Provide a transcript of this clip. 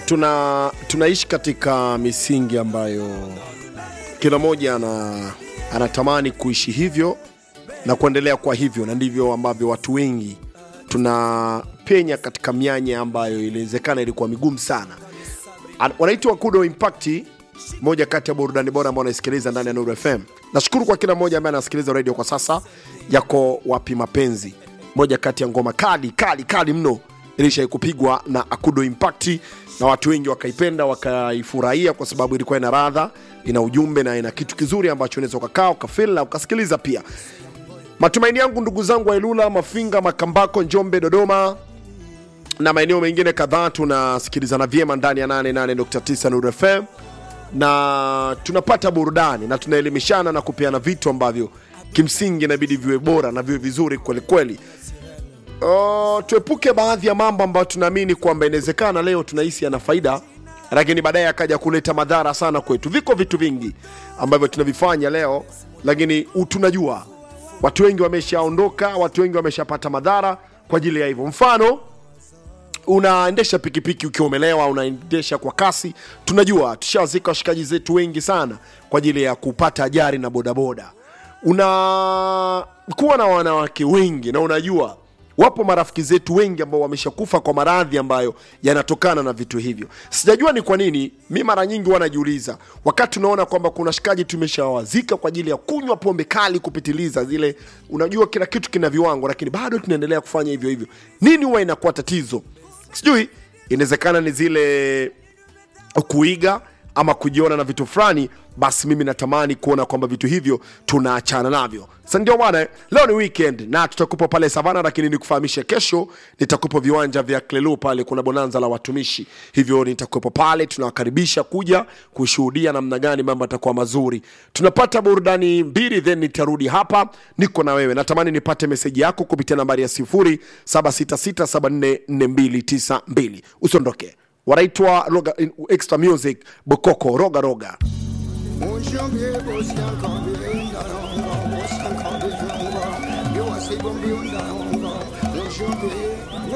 tuna tunaishi katika misingi ambayo kila mmoja ana, anatamani kuishi hivyo na kuendelea kwa hivyo, na ndivyo ambavyo watu wengi tunapenya katika mianya ambayo iliwezekana ilikuwa migumu sana. An- Wanaitwa Kudo Impact, moja kati ya burudani bora ambao wanaisikiliza ndani ya Nuru FM. Nashukuru kwa kila mmoja ambaye anasikiliza radio kwa sasa. Yako wapi mapenzi, moja kati ya ngoma kali kali kali mno ilishai kupigwa na Akudo Impact na watu wengi wakaipenda wakaifurahia kwa sababu ilikuwa ina radha, ina ujumbe na ina kitu kizuri ambacho unaweza ukakaa ukafil na ukasikiliza pia. Matumaini yangu ndugu zangu wa Ilula, Mafinga, Makambako, Njombe, Dodoma na maeneo mengine kadhaa tunasikilizana vyema ndani ya 88.9 Nuru FM na tunapata burudani na tunaelimishana na kupeana vitu ambavyo kimsingi inabidi viwe bora na viwe vizuri kwelikweli. Uh, tuepuke baadhi ya mambo ambayo tunaamini kwamba inawezekana leo tunahisi yana faida lakini baadaye akaja kuleta madhara sana kwetu. Viko vitu vingi ambavyo tunavifanya leo, lakini u- tunajua watu wengi wameshaondoka, watu wengi wameshapata madhara kwa ajili ya hivyo. Mfano, unaendesha pikipiki ukiwa umelewa, unaendesha kwa kasi. Tunajua tushawazika washikaji zetu wengi sana kwa ajili ya kupata ajali na bodaboda. Unakuwa na wanawake wengi na unajua wapo marafiki zetu wengi ambao wameshakufa kwa maradhi ambayo yanatokana na vitu hivyo. Sijajua ni kwa nini, mi mara nyingi huwa najiuliza wakati unaona kwamba kuna shikaji tumeshawazika kwa ajili ya kunywa pombe kali kupitiliza zile, unajua kila kitu kina viwango, lakini bado tunaendelea kufanya hivyo hivyo. Nini huwa inakuwa tatizo? Sijui, inawezekana ni zile kuiga ama kujiona na vitu fulani basi mimi natamani kuona kwamba vitu hivyo tunaachana navyo sa ndio bwana eh, leo ni weekend na tutakupa pale savana lakini nikufahamishe kesho nitakupa viwanja vya klelu pale kuna bonanza la watumishi hivyo nitakuwepo pale tunawakaribisha kuja kushuhudia namna gani mambo yatakuwa mazuri tunapata burudani mbili then nitarudi hapa niko na wewe natamani nipate meseji yako kupitia nambari ya 0766744292 usiondoke wanaitwa Roga- extra music bokoko roga roga Mon janvier, bosian kambi undarongo, bosian kambi jungo, yo asibo mbi undarongo, mon janvier,